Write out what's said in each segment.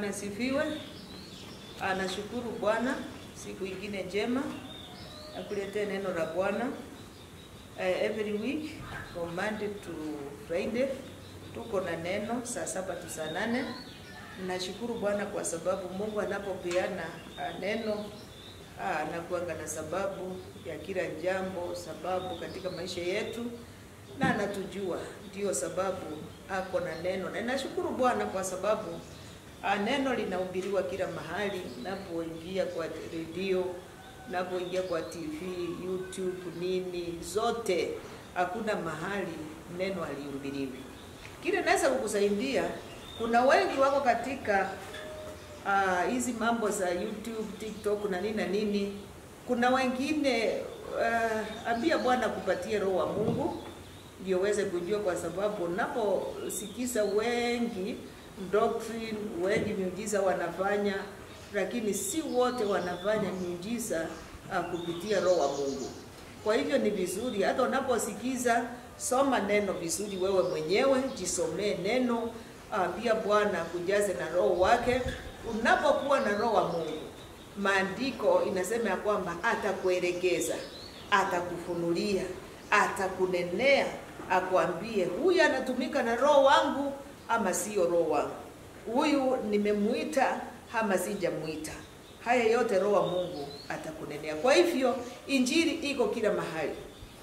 Bwana asifiwe. Anashukuru Bwana siku ingine njema akuletee neno la Bwana uh, every week from Monday to Friday tuko na neno saa saba tu saa nane. Nashukuru Bwana kwa sababu Mungu anapopeana uh, neno uh, anakuanga na sababu ya kila jambo, sababu katika maisha yetu, na anatujua, ndio sababu ako na neno, na nashukuru Bwana kwa sababu Ah, neno linahubiriwa kila mahali, napoingia kwa redio, napoingia kwa TV, YouTube, nini zote, hakuna mahali neno halihubiriwi. Kile naweza kukusaidia, kuna wengi wako katika ah, hizi mambo za YouTube, TikTok na nini na nini. Kuna wengine uh, ambia Bwana kupatie roho wa Mungu ndio uweze kujua, kwa sababu unaposikiza wengi doctrine wengi miujiza wanafanya, lakini si wote wanafanya miujiza uh, kupitia roho wa Mungu. Kwa hivyo ni vizuri hata unaposikiza, soma neno vizuri wewe mwenyewe, jisomee neno, ambia Bwana kujaze na roho wake. Unapokuwa na roho wa Mungu, maandiko inasema ya kwamba atakuelekeza, atakufunulia, atakunenea, akwambie huyu anatumika na roho wangu ama sio roho wangu, huyu nimemuita ama sijamuita. Haya yote roho wa Mungu atakunenea. Kwa hivyo injili iko kila mahali,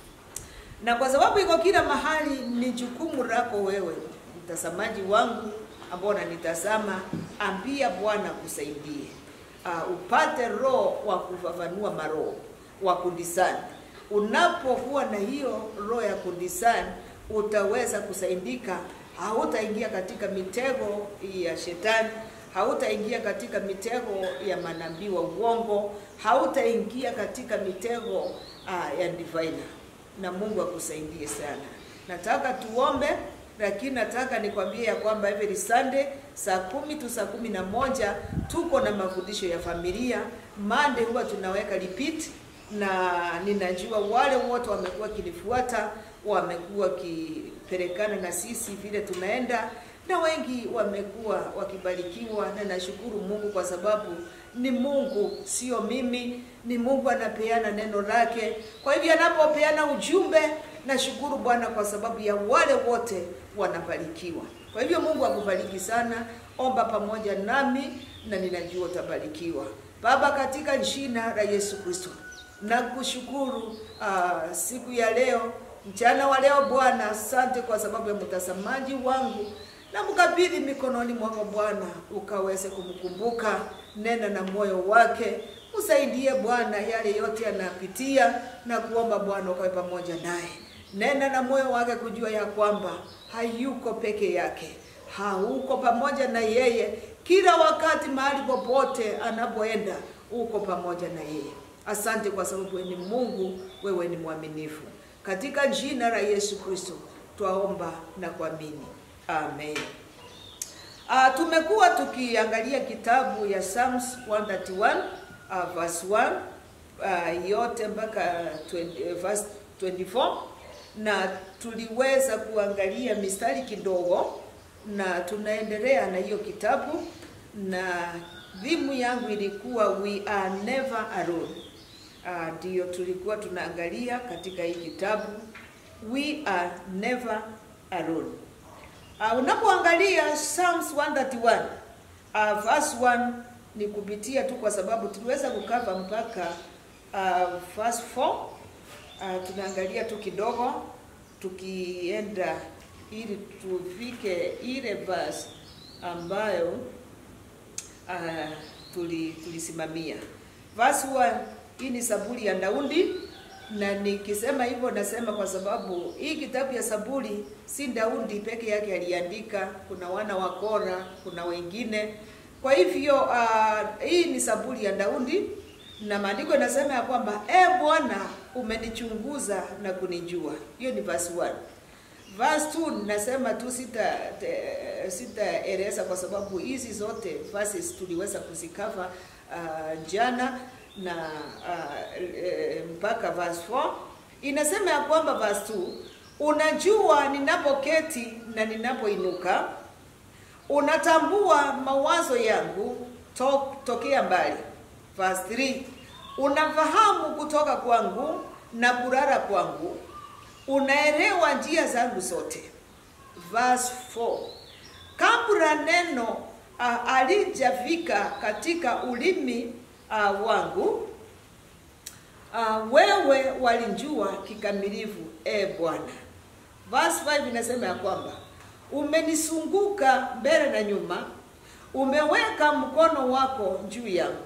na kwa sababu iko kila mahali, ni jukumu lako wewe mtazamaji wangu ambao unanitazama, ambia Bwana kusaidie, uh, upate roho wa kufafanua maroho wa kudisani. Unapokuwa na hiyo roho ya kudisani, utaweza kusaidika hautaingia katika mitego ya shetani, hautaingia katika mitego ya manabii wa uongo, hautaingia katika mitego uh, ya divina. Na Mungu akusaidie sana. Nataka tuombe, lakini nataka nikwambie ya kwamba every Sunday saa kumi tu saa kumi na moja tuko na mafundisho ya familia. Monday huwa tunaweka repeat, na ninajua wale wote wamekuwa kinifuata wamekuwa wakipelekana na sisi vile tunaenda, na wengi wamekuwa wakibarikiwa, na nashukuru Mungu kwa sababu ni Mungu, sio mimi, ni Mungu anapeana neno lake. Kwa hivyo anapopeana ujumbe, nashukuru Bwana kwa sababu ya wale wote wanabarikiwa. Kwa hivyo Mungu akubariki sana. Omba pamoja nami na ninajua utabarikiwa. Baba, katika jina la Yesu Kristo nakushukuru uh, siku ya leo mchana wa leo Bwana, asante kwa sababu ya mtazamaji wangu, na mkabidhi mikononi mwako Bwana, ukaweze kumkumbuka, nena na moyo wake, msaidie Bwana yale yote anapitia, na kuomba Bwana ukawe pamoja naye, nena na moyo wake kujua ya kwamba hayuko peke yake, hauko pamoja na yeye kila wakati, mahali popote anapoenda, uko pamoja na yeye. Asante kwa sababu wewe ni Mungu, wewe ni mwaminifu. Katika jina la Yesu Kristo twaomba na kuamini, amen. Uh, tumekuwa tukiangalia kitabu ya Psalms 131 uh, verse 1 uh, yote mpaka 20, uh, verse 24 na tuliweza kuangalia mistari kidogo, na tunaendelea na hiyo kitabu, na dhimu yangu ilikuwa we are never alone ndio uh, tulikuwa tunaangalia katika hii kitabu we are never alone. Uh, unapoangalia Psalms 131 uh, verse 1 ni kupitia tu kwa sababu tuliweza kukava mpaka uh, verse 4 uh, tunaangalia tu kidogo tukienda ili tufike ile verse ambayo uh, tuli tulisimamia verse 1 hii ni Zaburi ya Daudi, na nikisema hivyo nasema kwa sababu hii kitabu ya Zaburi si Daudi peke yake aliandika, kuna wana wa Kora, kuna wengine. Kwa hivyo uh, hii ni Zaburi ya Daudi, na maandiko yanasema ya kwamba e Bwana, umenichunguza na kunijua. Hiyo ni verse 1. Verse 2 nasema tu sita sitaeleza kwa sababu hizi zote verses tuliweza kuzikava uh, jana na uh, e, mpaka verse 4 inasema ya kwamba verse 2 unajua ninapoketi na ninapoinuka unatambua mawazo yangu to, tokea mbali. Verse 3 unafahamu kutoka kwangu na kulala kwangu, unaelewa njia zangu zote. Verse 4 kabla neno uh, alijafika katika ulimi uh, wangu uh, wewe walinjua kikamilifu, e Bwana. Verse 5 inasema ya kwamba umenisunguka mbele na nyuma, umeweka mkono wako juu yangu.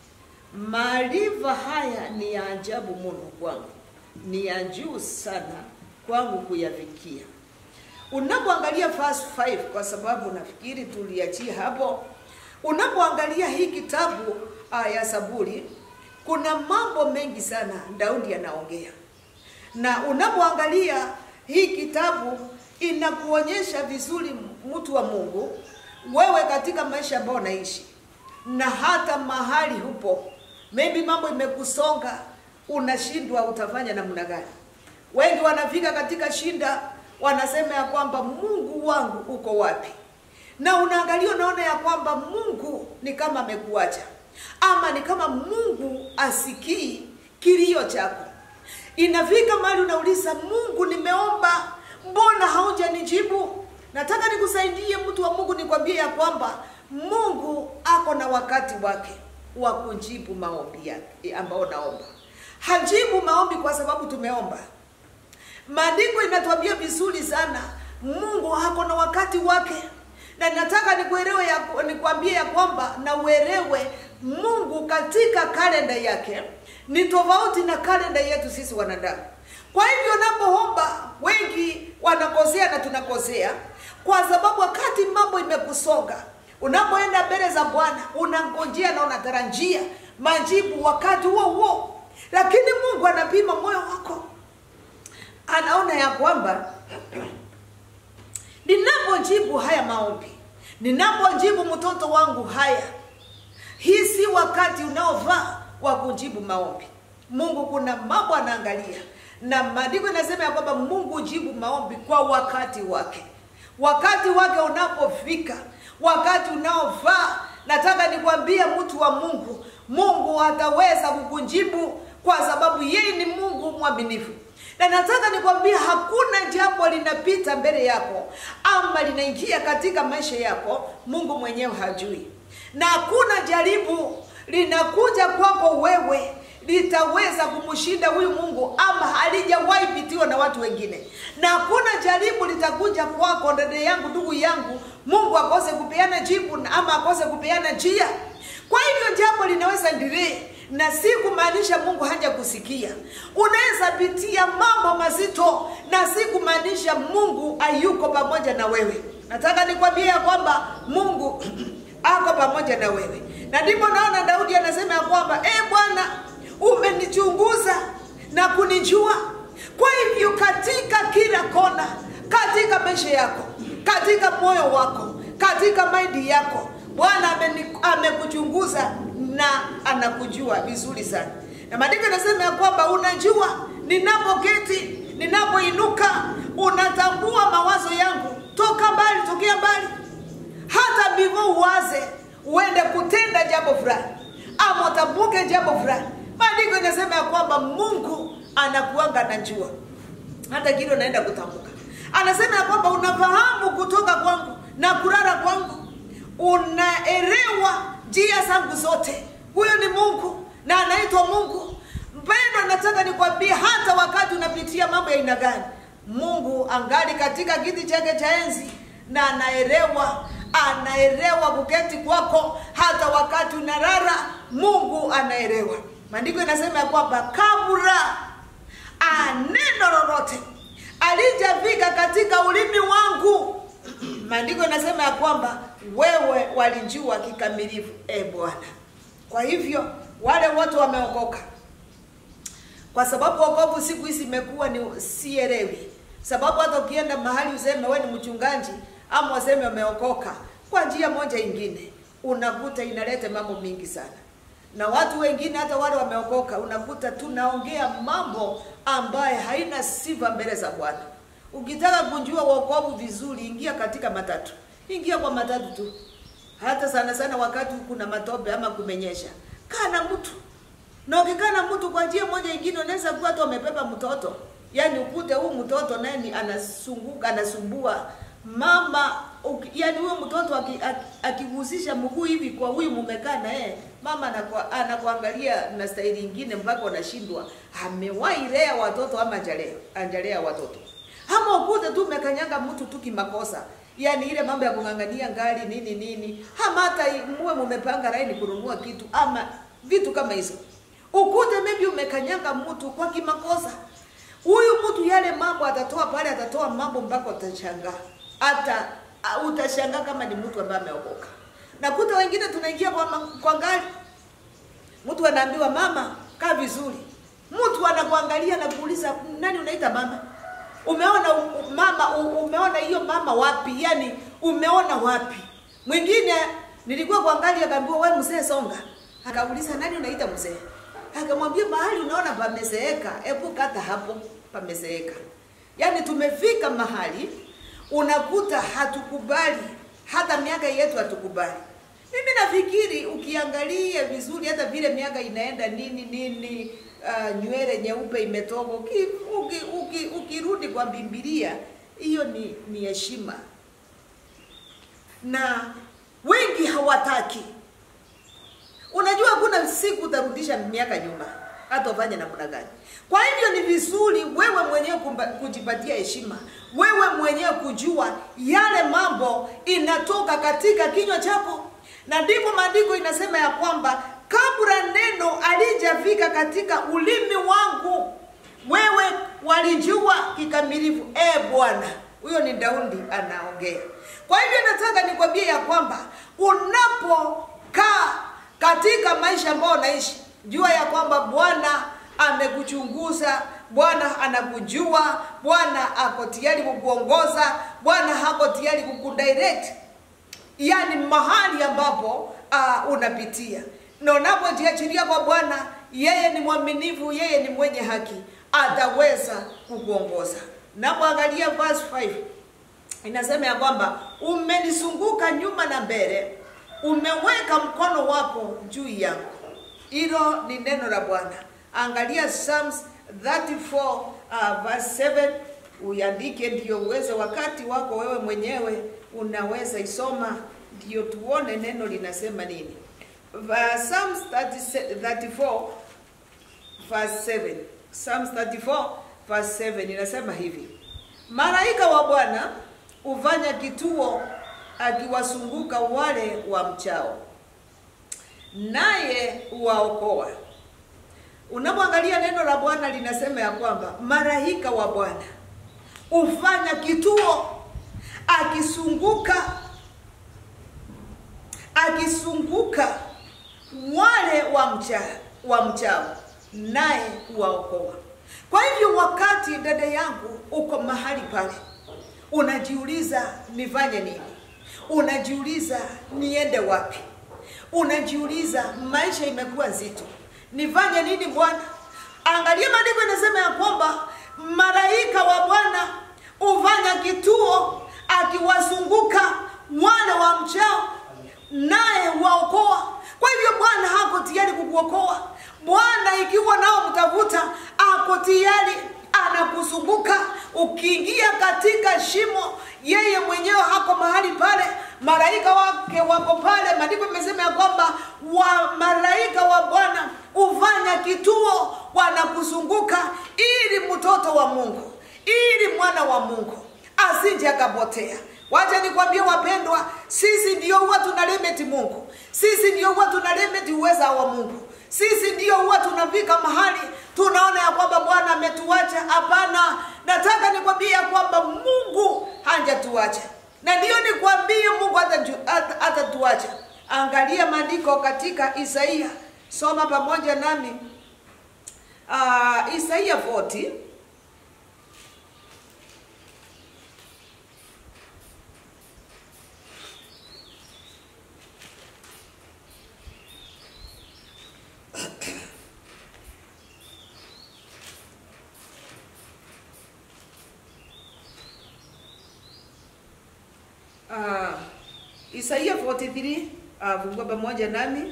Maarifa haya ni ya ajabu mno kwangu, ni ya juu sana kwangu kuyafikia. Unapoangalia verse 5, kwa sababu nafikiri tuliachia hapo. Unapoangalia hii kitabu uh, ya Zaburi, kuna mambo mengi sana Daudi anaongea, na unapoangalia hii kitabu inakuonyesha vizuri mtu wa Mungu, wewe katika maisha ambayo unaishi na hata mahali hupo, maybe mambo imekusonga, unashindwa utafanya namna gani. Wengi wanafika katika shinda, wanasema ya kwamba Mungu wangu uko wapi? Na unaangalia unaona ya kwamba Mungu ni kama amekuacha, ama ni kama Mungu asikii kilio chako. Inafika mahali unauliza Mungu, nimeomba mbona haujanijibu? Nataka nikusaidie mtu wa Mungu, nikwambie ya kwamba Mungu ako na wakati wake wa kujibu maombi yake ambao naomba. Hajibu maombi kwa sababu tumeomba. Maandiko inatuambia vizuri sana, Mungu ako na wakati wake, na nataka nikuelewe ya, nikwambie ya kwamba na uelewe Mungu katika kalenda yake ni tofauti na kalenda yetu sisi wanadamu. Kwa hivyo unapoomba, wengi wanakosea na tunakosea, kwa sababu wakati mambo imekusonga, unapoenda mbele za Bwana unangojea na unatarajia majibu wakati huo huo, lakini Mungu anapima moyo wako, anaona ya kwamba ninapojibu haya maombi, ninapojibu mtoto wangu haya, hii si wakati unaofaa wa kujibu maombi. Mungu kuna mambo anaangalia na maandiko inasema ya kwamba Mungu hujibu maombi kwa wakati wake. Wakati wake unapofika, wakati unaofaa, nataka nikwambie mtu wa Mungu, Mungu ataweza kukujibu kwa sababu yeye ni Mungu mwaminifu. Na nataka nikwambie hakuna jambo linapita mbele yako ama linaingia katika maisha yako Mungu mwenyewe hajui, na hakuna jaribu linakuja kwako wewe litaweza kumshinda huyu Mungu ama halijawahi pitiwa na watu wengine, na hakuna jaribu litakuja kwako, dada yangu, ndugu yangu, Mungu akose kupeana jibu ama akose kupeana njia. Kwa hivyo jambo linaweza endelee na si kumaanisha Mungu haja kusikia. Unaweza pitia mambo mazito na si kumaanisha Mungu hayuko pamoja na wewe. Nataka nikwambie ya kwamba Mungu ako pamoja na wewe, na ndipo naona Daudi anasema ya kwamba e Bwana umenichunguza na kunijua. Kwa hivyo katika kila kona, katika maisha yako, katika moyo wako, katika maindi yako, Bwana amekuchunguza na anakujua vizuri sana. Na maandiko yanasema ya kwamba unajua ninapoketi, ninapoinuka, unatambua mawazo yangu toka mbali, tokea mbali, hata before uwaze uende kutenda jambo fulani ama utambuke jambo fulani Maandiko inasema ya kwamba Mungu anakuanga anajua hata kile unaenda kutamka. Anasema ya kwamba unafahamu kutoka kwangu na kulala kwangu, unaelewa njia zangu zote. Huyo ni Mungu na anaitwa Mungu. Mpendwa, nataka nikwambie, hata wakati unapitia mambo ya aina gani, Mungu angali katika kiti chake cha enzi na anaelewa anaelewa kuketi kwako, hata wakati unalala, Mungu anaelewa. Maandiko inasema ya kwamba kabla neno lolote alijafika katika ulimi wangu, maandiko inasema ya kwamba wewe walijua kikamilifu, e Bwana. Kwa hivyo wale wote wameokoka, kwa sababu wokovu siku hizi imekuwa ni sielewi, sababu hata ukienda mahali useme wewe ni mchungaji ama waseme umeokoka, kwa njia moja ingine, unakuta inaleta mambo mingi sana na watu wengine hata wale wameokoka, unakuta tunaongea mambo ambaye haina sifa mbele za Bwana. Ukitaka kujua wokovu vizuri, ingia katika matatu, ingia kwa matatu tu, hata sana sana wakati kuna matope ama kumenyesha, kaa na mtu na ukikaa na mtu kwa njia moja ingine, unaweza kuwa hata umebeba mtoto, yaani ukute huu mtoto naye ni anasunguka anasumbua mama uki, yaani huyo mtoto aki- aki- akigusisha mguu hivi kwa huyu mumekaa na yeye, mama anakua, anakuangalia na staili ingine mpaka unashindwa amewahi lea watoto ama hajalea hajalea watoto, ama ukute tu umekanyaga mtu tu kimakosa yaani ile mambo ya kung'ang'ania ngari nini nini, ama hata muwe mumepanga laini kununua kitu ama vitu kama hizo, ukute maybe umekanyaga mtu kwa kimakosa. Huyu mtu yale mambo atatoa pale, atatoa mambo mpaka utashangaa, hata uh, utashangaa kama ni mtu ambaye ameokoka. Nakuta wengine tunaingia kwa, ma- kwa gari, mtu anaambiwa mama, kaa vizuri, mtu anakuangalia na kuuliza nani unaita mama umeona u- mama u- umeona hiyo mama wapi yani umeona wapi mwingine nilikuwa kuangalia akaambiwa we mzee songa akauliza nani unaita mzee akamwambia mahali unaona pamezeeka hebu kata hapo pamezeeka yaani tumefika mahali unakuta hatukubali hata miaka yetu hatukubali mimi nafikiri ukiangalia vizuri hata vile miaka inaenda nini nini uh, nywele nyeupe imetoka uki, uki, uki, ukirudi kwa Biblia hiyo ni ni heshima na wengi hawataki unajua kuna siku utarudisha miaka nyuma hata ufanye namna gani kwa hivyo ni vizuri wewe mwenyewe kumba- kujipatia heshima wewe mwenyewe kujua yale mambo inatoka katika kinywa chako na ndipo maandiko inasema ya kwamba kabla neno alijafika katika ulimi wangu wewe walijua kikamilifu e bwana huyo ni daudi anaongea kwa hivyo nataka nikwambie ya kwamba unapokaa katika maisha ambayo unaishi jua ya kwamba bwana amekuchunguza bwana anakujua bwana ako tayari kukuongoza bwana hako tayari kukudirect yani mahali ambapo uh, unapitia na unapojiachilia kwa bwana yeye ni mwaminifu yeye ni mwenye haki ataweza kukuongoza napoangalia verse 5 inasema ya kwamba umenizunguka nyuma na mbele umeweka mkono wako juu yangu hilo ni neno la bwana angalia psalms 34 uh, verse 7 uiandike ndio uweze wakati wako wewe mwenyewe unaweza isoma ndio tuone neno linasema nini Va- psalms 30 34 verse 7 psalms 34 verse 7 inasema hivi malaika wa bwana hufanya kituo akiwasunguka wale wa mchao naye huwaokoa unapomwangalia neno la bwana linasema ya kwamba malaika wa bwana hufanya kituo akisunguka akisunguka wale wa mcha wa mchao naye huwaokoa kwa hivyo wakati dada yangu uko mahali pale unajiuliza nifanye nini unajiuliza niende wapi unajiuliza maisha imekuwa nzito nifanye nini bwana angalia maandiko inasema ya kwamba malaika wa bwana hufanya kituo akiwazunguka wale wa mchao naye waokoa kwa hivyo bwana hako tayari kukuokoa bwana ikiwa nao mtavuta ako tayari anakuzunguka ukiingia katika shimo yeye mwenyewe hako mahali pale malaika wake wako pale maandiko imesema ya kwamba wa malaika wa bwana hufanya kituo wanakuzunguka ili mtoto wa mungu ili mwana wa mungu asije akapotea wacha nikwambie wapendwa sisi ndio huwa tuna limit mungu sisi ndio huwa tuna limit uweza wa mungu sisi ndio huwa tunafika mahali tunaona ya kwamba bwana ametuacha hapana nataka nikwambie ya kwamba mungu hajatuacha na ndiyo nikwambie mungu hataju- hata- hatatuacha angalia maandiko katika isaia soma pamoja nami uh, isaia 40 uh, Isaia 43 uh, fungua pamoja nami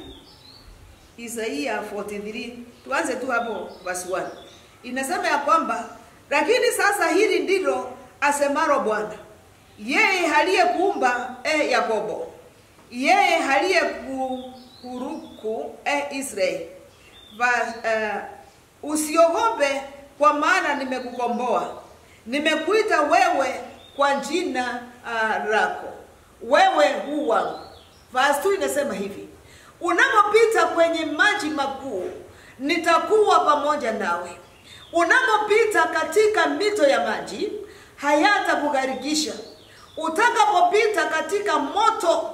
Isaia 43 tuanze tu hapo verse 1 inasema ya kwamba lakini sasa hili ndilo asemalo Bwana yeye aliyekuumba e Yakobo yeye aliyekuhuruku e Israeli Va, uh, usiogope kwa maana nimekukomboa nimekuita wewe kwa jina uh, lako wewe hu wangu verse 2 inasema hivi unapopita kwenye maji makuu nitakuwa pamoja nawe unapopita katika mito ya maji hayatakugharikisha utakapopita katika moto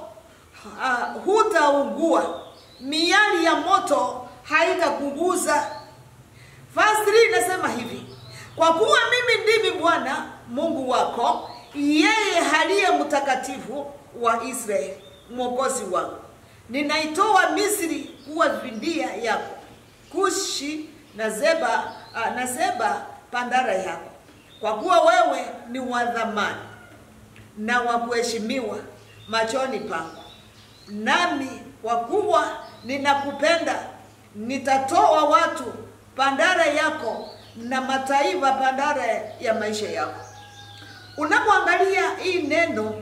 uh, hutaungua miali ya moto haitakuguza verse 3 inasema hivi kwa kuwa mimi ndimi bwana mungu wako yeye aliye mtakatifu wa israeli mwokozi wangu ninaitoa misri kuwa vindia yako kushi na zeba uh, na zeba pandara yako kwa kuwa wewe ni wa dhamani na wa kuheshimiwa machoni pangu nami kwa kuwa ninakupenda nitatoa watu pandara yako na mataifa pandara ya maisha yako unapoangalia hii neno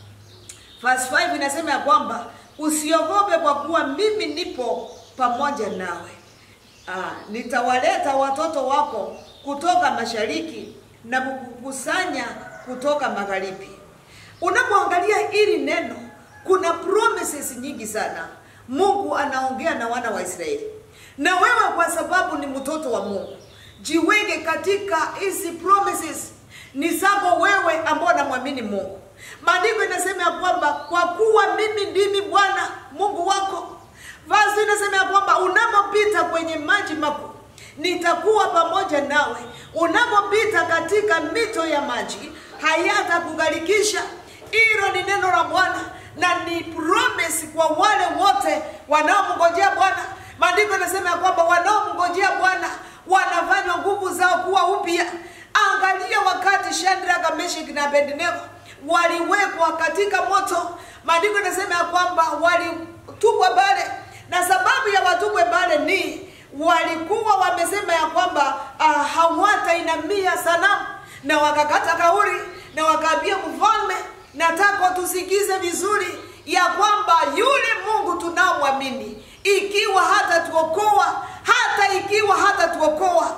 verse 5 inasema ya kwamba usiogope kwa kuwa mimi nipo pamoja nawe Aa, nitawaleta watoto wako kutoka mashariki na kukusanya kutoka magharibi unapoangalia hili neno kuna promises nyingi sana mungu anaongea na wana wa israeli na wewe kwa sababu ni mtoto wa mungu jiweke katika hizi promises ni zako wewe ambao namwamini mungu maandiko inasema ya kwamba kwa kuwa mimi ndimi bwana mungu wako Verse inasema ya kwamba unapopita kwenye maji makuu nitakuwa pamoja nawe unapopita katika mito ya maji hayatakugharikisha hilo ni neno la bwana na ni promise kwa wale wote wanaomngojea bwana maandiko yanasema ya kwamba wanaomngojea bwana wanafanywa nguvu zao kuwa upya angalia wakati shadraka meshiki na abednego waliwekwa katika moto maandiko yanasema ya kwamba walitupwa pale na sababu ya watupwe pale ni walikuwa wamesema ya kwamba uh, hawatainamia sanamu na wakakata kauli na wakaambia mfalme nataka tusikize vizuri ya kwamba yule mungu tunaomwamini ikiwa hata tuokoa hata ikiwa hata tuokoa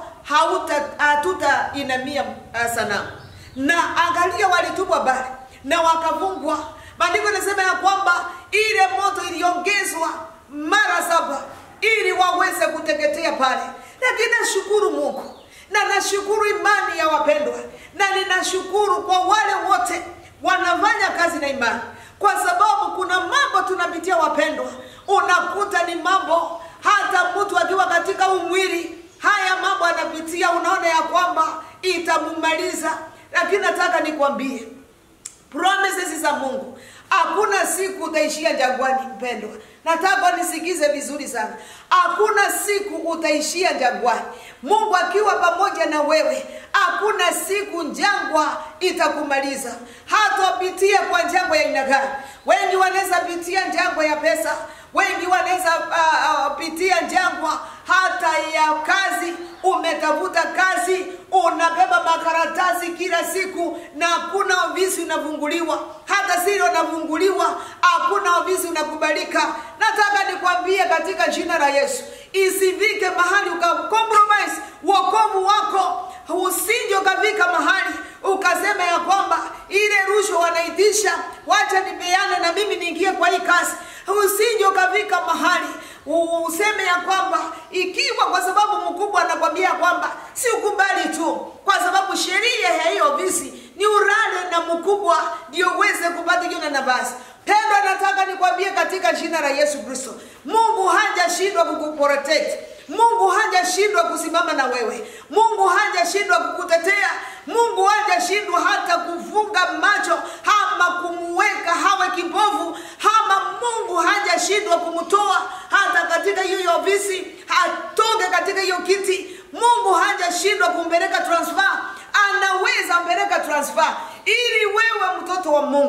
hatutainamia uh, sanamu na angalia walitupwa bali na wakavungwa maandiko inasema ya kwamba ile moto iliongezwa mara saba ili waweze kuteketea pale lakini nashukuru mungu na nashukuru imani ya wapendwa na ninashukuru kwa wale wote wanafanya kazi na imani kwa sababu kuna mambo tunapitia wapendwa unakuta ni mambo hata mtu akiwa katika umwili haya mambo anapitia unaona ya kwamba itamumaliza lakini nataka nikwambie promises za mungu hakuna siku utaishia jangwani mpendwa nataka nisikize vizuri sana hakuna siku utaishia jangwani mungu akiwa pamoja na wewe hakuna siku njangwa itakumaliza hata upitie kwa njangwa ya aina gani wengi wanaweza pitia njangwa ya pesa wengi wanaweza uh, uh, pitia njangwa hata ya kazi umetafuta kazi unabeba makaratasi kila siku na hakuna ofisi unafunguliwa hata siri unafunguliwa hakuna ofisi unakubalika nataka nikwambie katika jina la yesu isivike mahali ukakompromise wokovu wako usije ukafika mahali ukasema ya kwamba ile rushwa wanaitisha wacha nipeane na mimi niingie kwa hii kazi usije ukafika mahali useme ya kwamba ikiwa kwa sababu mkubwa anakwambia kwamba si ukubali tu kwa sababu sheria ya hiyo ofisi ni urale na mkubwa ndio uweze kupata hiyo nafasi pendwa nataka nikwambie katika jina la yesu kristo mungu hajashindwa kukuprotect mungu hajashindwa kusimama na wewe mungu hajashindwa kukutetea mungu hajashindwa hata kufunga macho ama kumweka hawe kipofu ama mungu hajashindwa kumtoa hata katika hiyo ofisi atoke katika hiyo kiti mungu hajashindwa kumpeleka transfer anaweza mpeleka transfer ili wewe mtoto wa mungu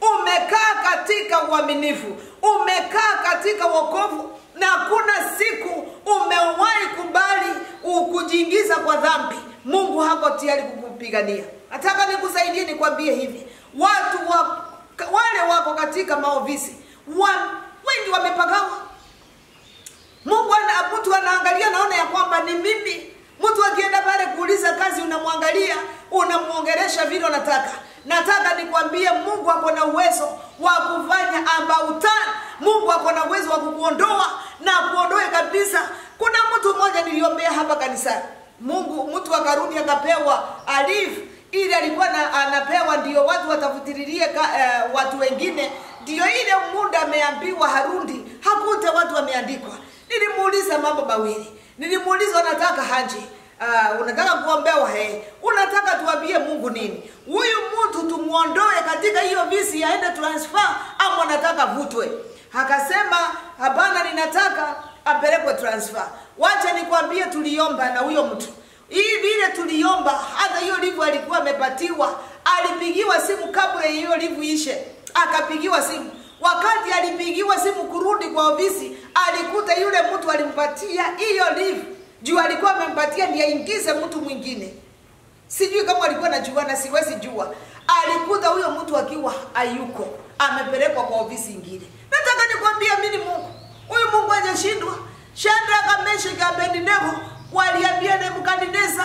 umekaa katika uaminifu umekaa katika wokovu na hakuna siku umewahi kubali kujiingiza kwa dhambi mungu hako tayari kukupigania nataka nikusaidie nikwambie hivi watu wa, wale wako katika maofisi wa, wengi wamepagawa mungu ana, mtu anaangalia naona ya kwamba ni mimi mtu akienda pale kuuliza kazi unamwangalia unamwongeresha vile unataka nataka nikwambie mungu ako na uwezo wa kufanya ambautan mungu ako na uwezo wa kukuondoa na kuondoe kabisa kuna mtu mmoja niliombea hapa kanisani mungu mtu akarudi akapewa alifu ili alikuwa na, anapewa ndio watu watafutililie uh, watu wengine ndio ile muda ameambiwa harundi hakute watu wameandikwa nilimuuliza mambo mawili nilimuuliza unataka haji uh, unataka kuombewa he unataka tuambie mungu nini huyu mtu tumuondoe katika hiyo visi aende transfer ama unataka vutwe akasema hapana ninataka apelekwe transfer wacha nikwambie tuliomba na huyo mtu hii vile tuliomba hata hiyo livu alikuwa amepatiwa alipigiwa simu kabla hiyo livu ishe akapigiwa simu wakati alipigiwa simu kurudi kwa ofisi alikuta yule mtu alimpatia hiyo livu juu alikuwa amempatia ndiye aingize mtu mwingine sijui kama alikuwa najuana siwezi jua alikuta huyo mtu akiwa ayuko amepelekwa kwa ofisi ingine nataka nikwambia mini mungu huyu mungu hajashindwa shadraka meshaki abednego waliambia nebukadneza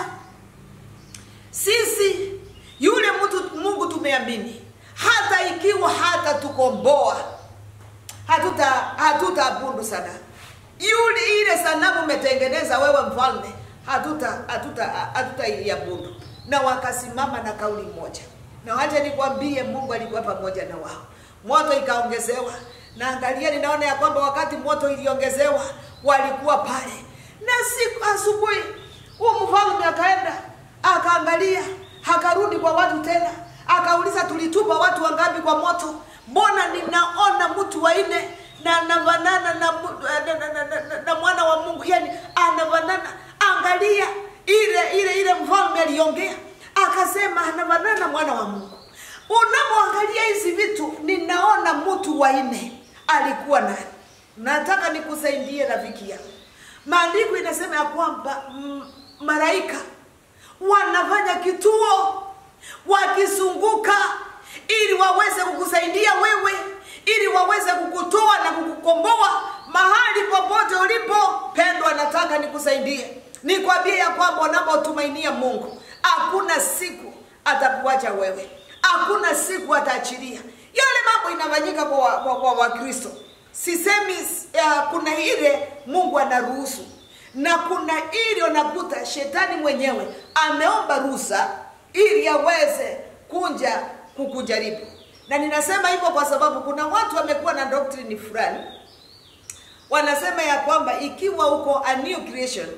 sisi yule mtu mungu tumeamini hata ikiwa hata tukomboa hatuta hatutaabudu sana yule ile sanamu umetengeneza wewe mfalme hatuta hatuta hatutaiabudu na wakasimama na kauli moja na wacha nikwambie mungu alikuwa pamoja na wao moto ikaongezewa na angalia ninaona ya kwamba wakati moto iliongezewa walikuwa pale na siku asubuhi huyu mfalme akaenda akaangalia akarudi kwa watu tena akauliza tulitupa watu wangapi kwa moto mbona ninaona mtu waine na anafanana na, na, na, na, na, na mwana wa mungu yani anafanana angalia ile ile ile mfalme aliongea akasema anafanana na mwana wa mungu unapoangalia hizi vitu ninaona mtu waine alikuwa nani nataka nikusaidie rafiki yangu maandiko inasema ya kwamba mm, malaika wanafanya kituo wakizunguka ili waweze kukusaidia wewe ili waweze kukutoa na kukukomboa mahali popote ulipo pendwa nataka nikusaidie nikwambie ya kwamba unapotumainia mungu hakuna siku atakuacha wewe hakuna siku ataachilia yale mambo inafanyika kwa wakristo kwa, kwa, kwa sisemi uh, kuna ile mungu anaruhusu na kuna ile unakuta shetani mwenyewe ameomba ruhusa ili aweze kunja kukujaribu na ninasema hivyo kwa sababu kuna watu wamekuwa na doctrine fulani wanasema ya kwamba ikiwa uko a new creation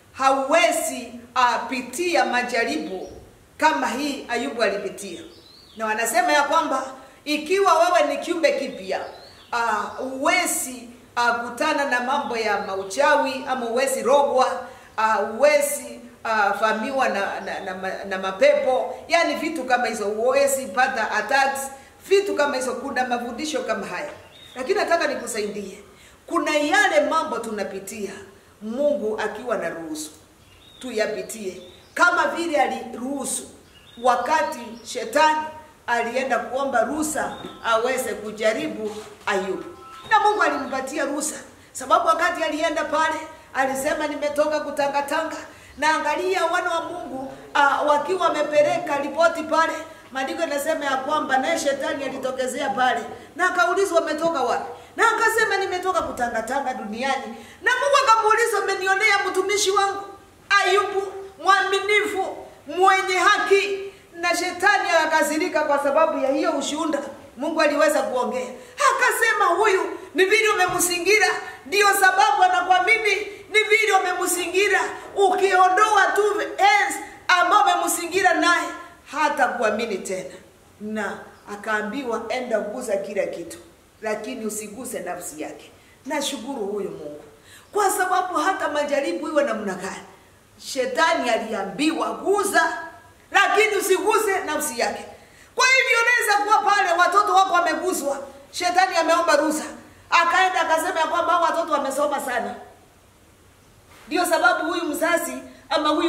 hauwezi uh, pitia majaribu kama hii ayubu alipitia na wanasema ya kwamba ikiwa wewe ni kiumbe kipya uh, uwezi uh, kutana na mambo ya mauchawi ama uwezi rogwa uh, uwezi uh, famiwa na, na, na, na, na mapepo yani vitu kama hizo uwezi pata attacks vitu kama hizo kuna mafundisho kama haya lakini nataka nikusaidie kuna yale mambo tunapitia mungu akiwa na ruhusu tuyapitie kama vile aliruhusu wakati shetani alienda kuomba ruhusa aweze kujaribu ayubu na mungu alimpatia ruhusa sababu wakati alienda pale alisema nimetoka kutangatanga na angalia wana wa mungu uh, wakiwa wamepeleka ripoti pale maandiko inasema ya kwamba naye shetani alitokezea pale na akaulizwa umetoka wapi na akasema nimetoka kutangatanga duniani na mungu akamuuliza umenionea mtumishi wangu ayubu mwaminifu mwenye haki na shetani akakasirika kwa sababu ya hiyo ushuhuda mungu aliweza kuongea akasema huyu ni vile umemsingira ndio sababu anakuamini ni vile umemsingira ukiondoa tu ens ambao umemsingira naye hata kuamini tena na akaambiwa enda guza kila kitu lakini usiguse nafsi yake nashukuru huyu mungu kwa sababu hata majaribu iwe namna gani shetani aliambiwa guza lakini usiguse nafsi yake kwa hivyo inaweza kuwa pale watoto wako wameguswa, shetani ameomba ruhusa, akaenda akasema ya kwamba hao watoto wamesoma sana, ndio sababu huyu mzazi ama huyu